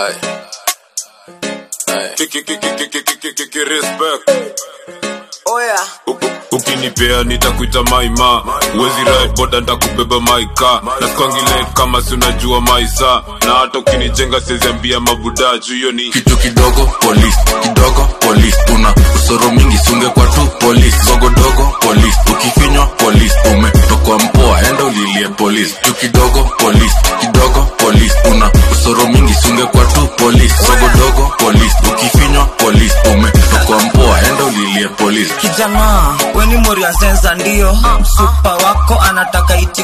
Aye. Aye. Kiki kiki kiki kiki kiki respect. oya U- ukinipea nitakuita maima uwezi ride boda ntakubeba maika naskangile kama si unajua maisa na hata ukinijenga seziambia mabuda juu hiyo ni kitu kidogo polis kidogo polis una usoro mingi sunge kwa tu polis dogodogo polis ukifinywa polis umetokwa mpoa enda ulilie polis kitu kidogo polis kidogo polis una usoro mingi sunge kwa tu polis dogodogo polis ukifinywa polis umetokwa mpoa enda ulilie polis kijana weni moriazenza ndio msupa wako anataka iti